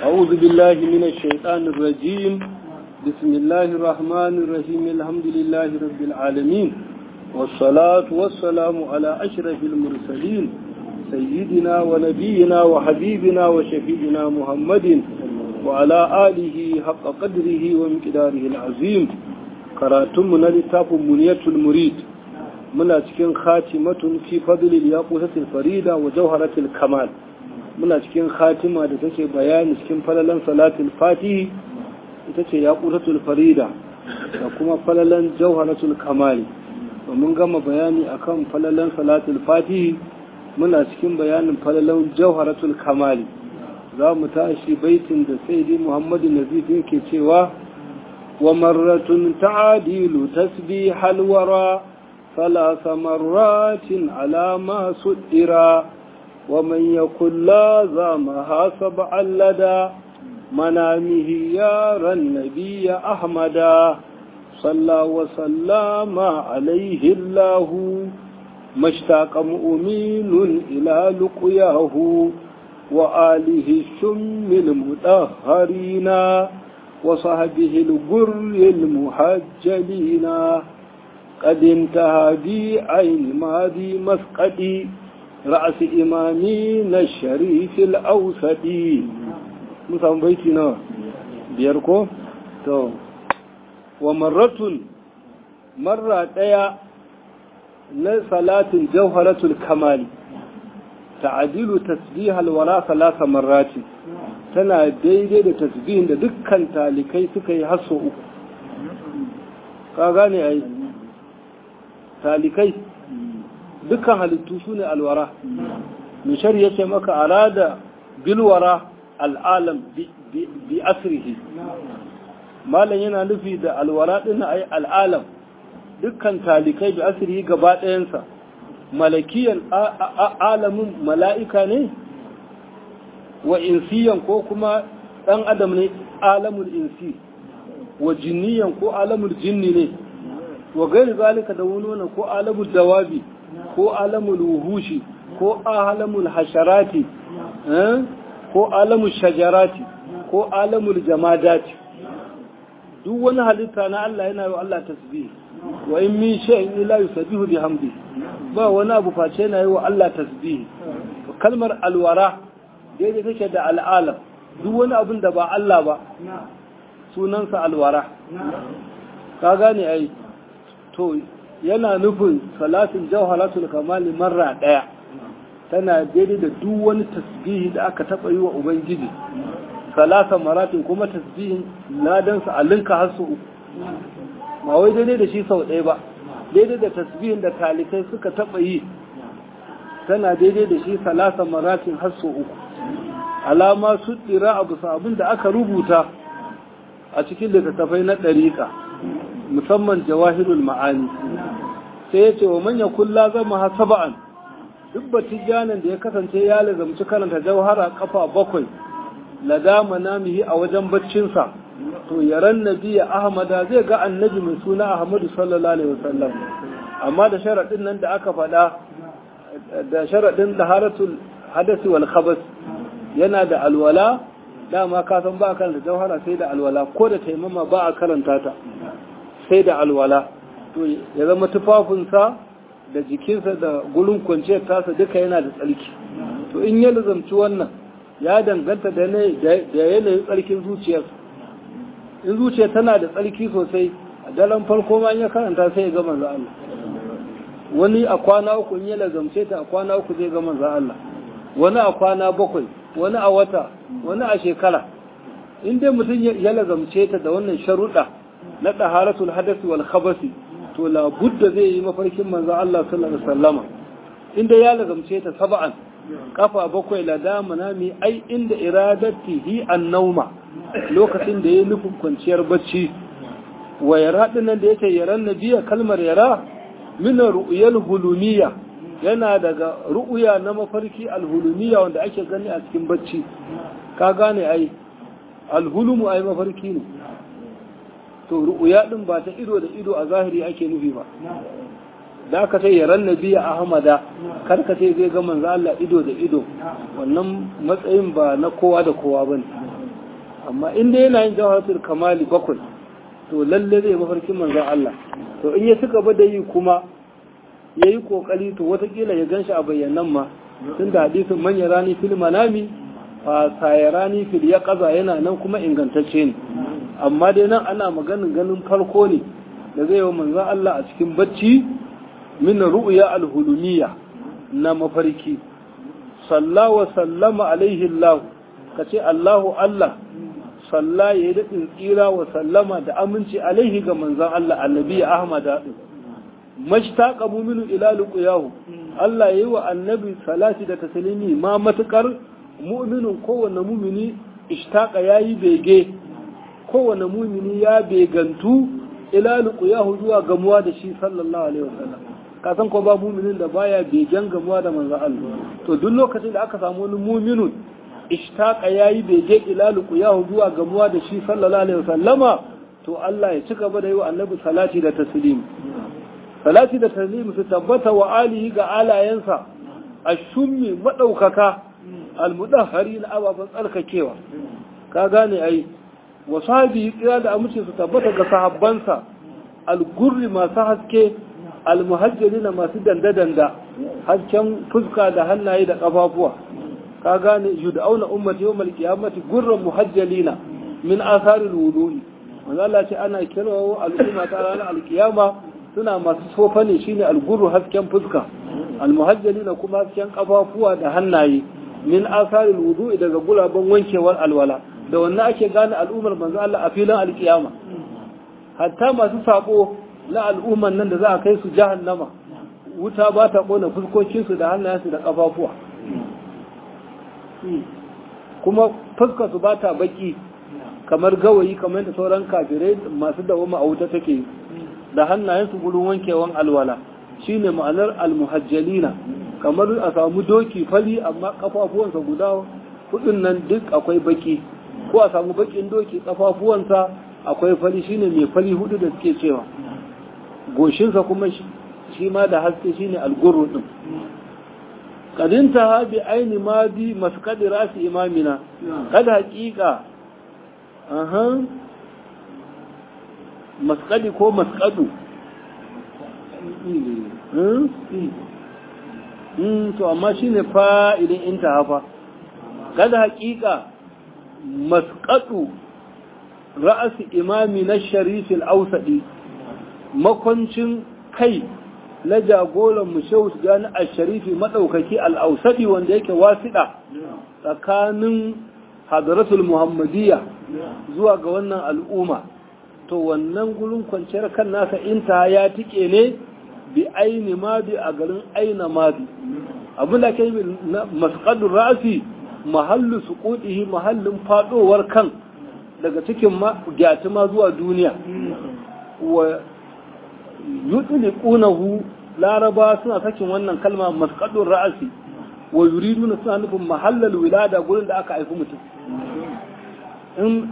أعوذ بالله من الشيطان الرجيم بسم الله الرحمن الرحيم الحمد لله رب العالمين والصلاة والسلام على أشرف المرسلين سيدنا ونبينا وحبيبنا وشفيعنا محمد وعلى آله حق قدره ومقداره العظيم كراتمنا لتاف منية المريد muna cikin khatimatun fi fadlil yaqusatil farida wa jawharatil kamal muna cikin khatima da take bayani cikin falalan salatul fatihi ita ce yaqusatul farida da kuma falalan jawharatul kamal mun gama bayani akan falalan salatul fatihi muna cikin bayanin falalan jawharatul kamal za mu tashi baitin da sayyidi muhammadu nazif yake cewa wa marratun ta'adilu tasbihal wara ثلاث مرات على ما سئرا ومن يكن لازمها سبعا لدى منامه يرى النبي أحمدا صلى وسلم عليه الله ما اشتاق مؤمن إلى لقياه وآله الشم المطهرين وصحبه الجر المحجلين قد انتهى بي عين ماضي مسقدي رأس إمامين الشريف الأوسطي مثلا بيتنا بيركو تو ومرة مرة ديا لصلاة جوهرة الكمال تعديل تسبيح الوراء ثلاث مرات tana daidai da tasbihin da dukkan talikai suka yi hasso uku ka gane ai talikai dukkan halittu su ne alwara mishar ya ce maka arada bilwara al'alam bi asirihi malam yana nufi da alwara ɗin ai al'alam dukkan talikai bi asirihi gaba ɗayansa malakiyan alamin mala'ika ne wa insiyan ko kuma ɗan adam ne alamul insi wa jinniyan ko alamul jinni ne wa gairi zalika da wani wannan ko alamul dawabi ko alamul wuhushi ko alamul hasharati ko alamul shajarati ko alamul jamadati duk wani halitta na Allah yana yi wa Allah tasbih wa in min shay'in illa yusabbihu bihamdi ba wani abu face yana yi wa Allah tasbih kalmar alwara daidai take da al'alam duk wani abin da ba Allah ba sunansa alwara ka gane ai to yana nufin salatin jawharatul kamali marra daya tana daidai da duk wani tasbihi da aka taba yi wa ubangiji salasa maratin kuma tasbihin ladansa a linka har su uku ba wai daidai da shi sau ɗaya ba daidai da tasbihin da talikai suka taba yi tana daidai da shi salasa maratin har su uku alama su tsira abu abin da aka rubuta a cikin littattafai na ɗariƙa musamman jawahirul ma'ani sai ya ce wa manya kulla zama ha saba'an duk batijanin da ya kasance ya lazamci karanta jawhara kafa bakwai ladama namihi a wajen baccinsa to yaran nabiya ahmada zai ga annabi mai suna ahmadu sallallahu alaihi wasallam amma da sharaɗin nan da aka faɗa da sharaɗin taharatul hadasi wal khabas yana da alwala dama ka san ba a karanta jawhara sai da alwala ko da taimama ba a karanta ta sai da alwala to ya zama tufafinsa da jikinsa da gurin kwanciyar tasa duka yana da tsarki to in ya lazamci wannan ya danganta da yanayin tsarkin zuciyarsa in zuciya tana da tsarki sosai a daren farko ma ya karanta sai ya ga manzo Allah wani a kwana uku in ya lazamce ta a kwana uku zai ga manzo Allah wani a kwana bakwai wani a wata wani a shekara in dai mutum ya lazamce ta da wannan sharuɗa na ɗaharatul hadasi wal khabasi to la budda zai yi mafarkin manzo Allah sallallahu alaihi wasallama inda ya lazamce ta sab'an kafa bakwai la dama nami ai inda iradatihi an-nauma lokacin da yayi nufin kwanciyar bacci wa yara dinnan da yake yaran nabiya kalmar yara min ru'yal hulumiyya yana daga ru'uya na mafarki alhulumiya wanda ake gani a cikin bacci ka gane ai alhulumu ai mafarki ne to ru'uya din ba ta ido da ido a zahiri ake nufi ba da aka sai yaran nabiya ahmada kar ka sai zai ga manzo Allah ido da ido wannan matsayin ba na kowa da kowa bane amma in dai yana yin jawharatul kamali bakwai to lalle zai mafarkin manzon Allah to in ya suka ba da yi kuma ya yi kokari to watakila ya ganshi a bayyanan ma tun da hadisin manya rani fil manami fa sayarani fil ya kaza yana nan kuma ingantacce ne amma dai nan ana maganin ganin farko ne da zai yi manzon Allah a cikin bacci min ru'ya al-hulumiyya na mafarki salla wa sallama alaihi Allah kace Allahu Allah salla ya yi daɗin tsira wa sallama da aminci alaihi ga manzon Allah annabi Ahmad daɗin mashtaqa mu'minu ila luqiyahu Allah yayi wa annabi salati da taslimi ma matukar mu'minun kowanne mu'mini ishtaqa yayi bege kowanne mu'mini ya begantu ila luqiyahu zuwa gamuwa da shi sallallahu alaihi wasallam ka san ko ba mu'minin da baya begen gamuwa da manzon Allah to duk lokacin da aka samu wani mu'minun ishtaqa yayi bege ila luqiyahu zuwa gamuwa da shi sallallahu alaihi wasallama to Allah ya ci gaba da yi wa annabi salati da taslimi salati da taslim su tabbata wa alihi ga alayensa ashummi madaukaka almudahhari na ababan tsarkakewa ka gane ai wa sahabi kira da amince su tabbata ga sahabbansa algurri masu haske almuhajjalina masu danda-danda hasken fuska da hannaye da kafafuwa ka gane yud'auna ummati yawmal qiyamati gurran muhajjalina min atharil wudu'i manzo Allah ce ana kirawo al'umma ta ranar alkiyama suna masu sofa ne shine alguru hasken fuska almuhajjali na kuma hasken kafafuwa da hannaye min asarin wudu'i daga gulaben wankewar alwala da wannan ake gane al'ummar manzo Allah a filin alkiyama hatta masu sabo na al'umman nan da za a kai su jahannama wuta ba ta kona fuskokinsu da hannayensu da kafafuwa kuma fuskar su ba ta baki kamar gawayi kamar da sauran kafirai masu dawoma a wuta take da hannayensu gurin wankewan alwala shine ma'anar almuhajjalina kamar a samu doki fali amma kafafuwansa guda hudun nan duk akwai baki ko a samu bakin doki kafafuwansa akwai fali shine mai fali hudu da suke cewa goshinsa kuma shi ma da haske shine algurru din kadinta ha bi aini ma bi maskadi rasi imamina kada haƙiƙa aha maskadi ko maskadu to amma shi ne fa'ilin inta hafa kada haƙiƙa maskadu ra'asi imami na sharifin ausaɗi makwancin kai na jagoran mushewu gani a sharifi maɗaukaki al'ausaɗi wanda yake wasiɗa tsakanin hadaratul muhammadiyya zuwa ga wannan al'umma to wannan gurin kwanciyar kan nasa inta ya tike ne bi aini madi a garin aina madi abin da ke yi masqadun ra'asi mahallu suqudihi mahallin fadowar kan daga cikin gyatuma zuwa duniya wa yutliqunahu laraba suna sakin wannan kalma masqadun ra'asi wa yuriduna suna nufin mahallal wilada gurin da aka haifi mutum in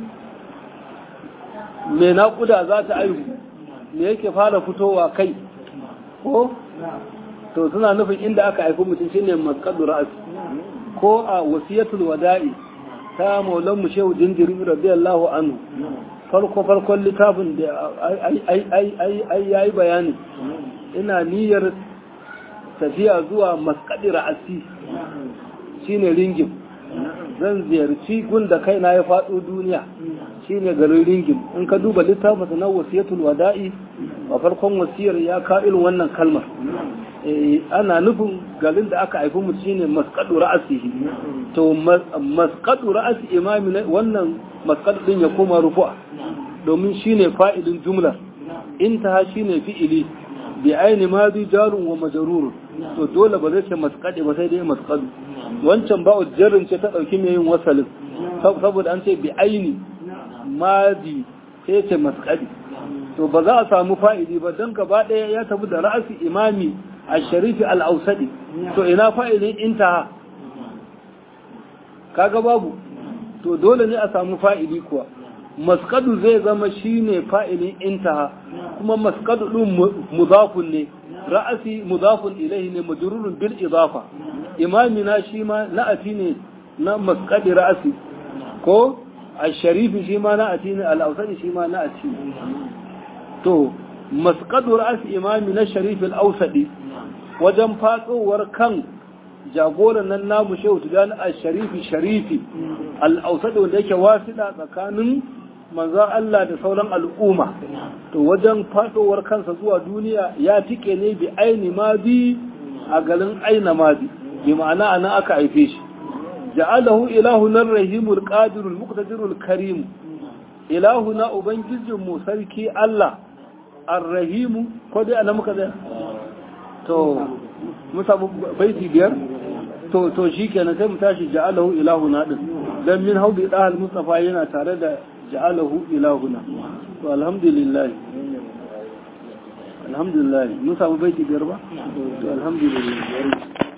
mai naƙuda za ta aihu me yake fara fitowa kai ko to suna nufin inda aka haifi mutum shine maskadu ra'as ko a wasiyatul wada'i ta maulan mu shehu jinjiri radiyallahu anhu farko farkon littafin da ai yayi bayani ina niyyar tafiya zuwa maskadi ra'asi shine ringin zan ziyarci gunda kaina ya faɗo duniya shine garin ringin in ka duba littafin na wasiyatul wada'i a farkon wasiyar ya ka irin wannan kalmar ana nufin garin da aka haifi mu shine masqadu ra'asihi to masqadu ra'asi imami wannan masqadu din ya koma rufu'a domin shine fa'ilin jumlar intaha shine fi'ili bi aini madi jarun wa majrur to dole ba zai ce masqadi ba sai dai masqadu wancan ba'u jarrin ce ta dauki mai yin wasalin saboda an ce bi aini madi sai ce masqadi to ba za a samu fa'ili ba don gaba ɗaya ya tafi da ra'asi imami a sharifi al'ausadi to ina fa'ilin intaha kaga babu to dole ne a samu fa'ili kuwa maskadu zai zama shine fa'ilin intaha kuma maskadu ɗin mudafun ne ra'asi mudafun ilaihi ne majrurun bil idafa imamina shi ma na'ati ne na maskadi ra'asi ko al-sharifi shi ma na'ati ne al-awsadi shi ma na'ati to masqadu ra'as imami na sharif al-awsadi wajen fatsowar kan jagoran nan namu shehu tijani al-sharifi sharifi al-awsadi wanda yake wasida tsakanin manzan Allah da sauran al'umma to wajen fatsowar kansa zuwa duniya ya tike ne bi aini ma bi a garin aina ma bi bi ma'ana anan aka haife shi ja'alahu ilahuna rahimul qadirul muqtadirul karim ilahuna ubangijin mu sarki Allah arrahimu ko dai anan muka da to mu samu baiti biyar to to shikenan sai mu tashi ja'alahu ilahuna din dan min haubi dahal mustafa yana tare da ja'alahu ilahuna to alhamdulillah alhamdulillah mun samu baiti biyar ba to alhamdulillah